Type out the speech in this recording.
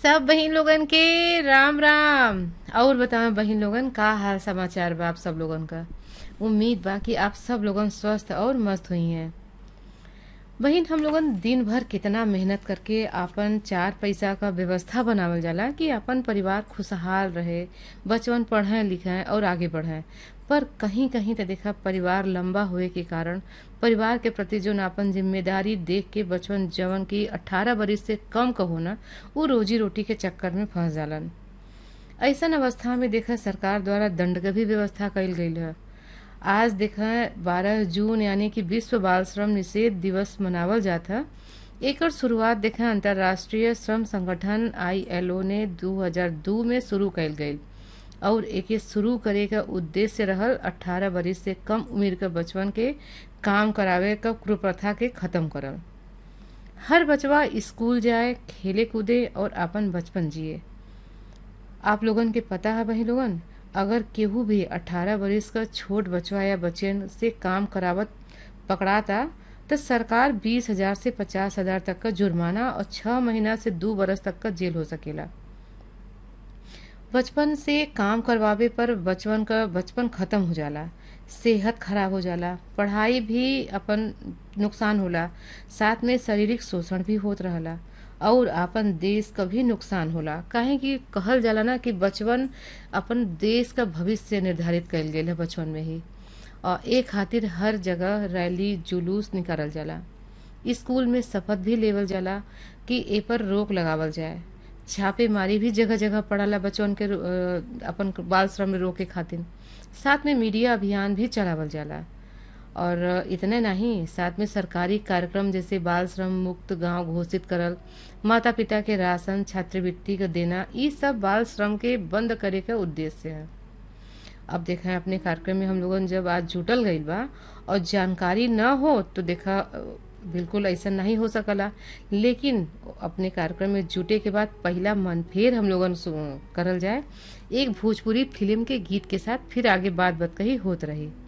सब बहिन लोगन के राम राम और बताओ बहिन लोगन का हाल समाचार बा आप सब लोगन का उम्मीद बा कि आप सब लोगन स्वस्थ और मस्त हुई हैं बहिन हम लोगन दिन भर कितना मेहनत करके आपन चार पैसा का व्यवस्था बनावल जाला कि अपन परिवार खुशहाल रहे बचवन पढ़ें लिखें और आगे बढ़ें पर कहीं कहीं तो देखा परिवार लंबा होए के कारण परिवार के प्रति जो आपन जिम्मेदारी देख के बचवन जवन की 18 बरिस से कम कहो ना वो रोजी रोटी के चक्कर में फंस जालन ऐसन अवस्था में देखा सरकार द्वारा दंड के भी व्यवस्था कइल गईल है आज देखा 12 जून यानी कि विश्व बाल श्रम निषेध दिवस मनावल जाता एकर शुरुआत देखा अंतर्राष्ट्रीय श्रम संगठन आईएलओ ने 2002 में शुरू कइल गईल और एके शुरू करे का उद्देश्य रहल 18 बरिस से कम उम्र के बचवन के काम करावे का कुप्रथा के खत्म करल हर बचवा स्कूल जाए खेले कूदे और अपन बचपन जिए आप लोगन के पता है वही लोगन अगर केहू भी 18 बरिस का छोट बचवा या बच्चन से काम करावत पकड़ाता तो सरकार बीस हजार से पचास हजार तक का जुर्माना और छह महीना से दो बरस तक का जेल हो सकेला बचपन से काम करवावे पर बचपन का बचपन खत्म हो जाला सेहत खराब हो जाला पढ़ाई भी अपन नुकसान होला साथ में शारीरिक शोषण भी होत रहला और अपन देश का भी नुकसान होला काहे कि कहल जाला ना कि बचपन अपन देश का भविष्य निर्धारित कइल गेल है बचपन में ही और ए खातिर हर जगह रैली जुलूस निकालल जाला स्कूल में शपथ भी लेवल जाला कि ए पर रोक लगावल जाए छापेमारी भी जगह जगह पड़ाला बच्चन के अ, अपन बाल श्रम में रोके खातिर साथ में मीडिया अभियान भी चलावल जाला और इतने नहीं साथ में सरकारी कार्यक्रम जैसे बाल श्रम मुक्त गांव घोषित करल माता पिता के राशन छात्रवृत्ति का देना ये सब बाल श्रम के बंद करे का उद्देश्य है अब देखा है अपने कार्यक्रम में हम लोगन जब आज जुटल गईल बा और जानकारी न हो तो देखा अ, बिल्कुल ऐसा नहीं हो सकला लेकिन अपने कार्यक्रम में जुटे के बाद पहला मन फेर हम लोगन सु- करल जाए एक भोजपुरी फिल्म के गीत के साथ फिर आगे बात बात कही होत रही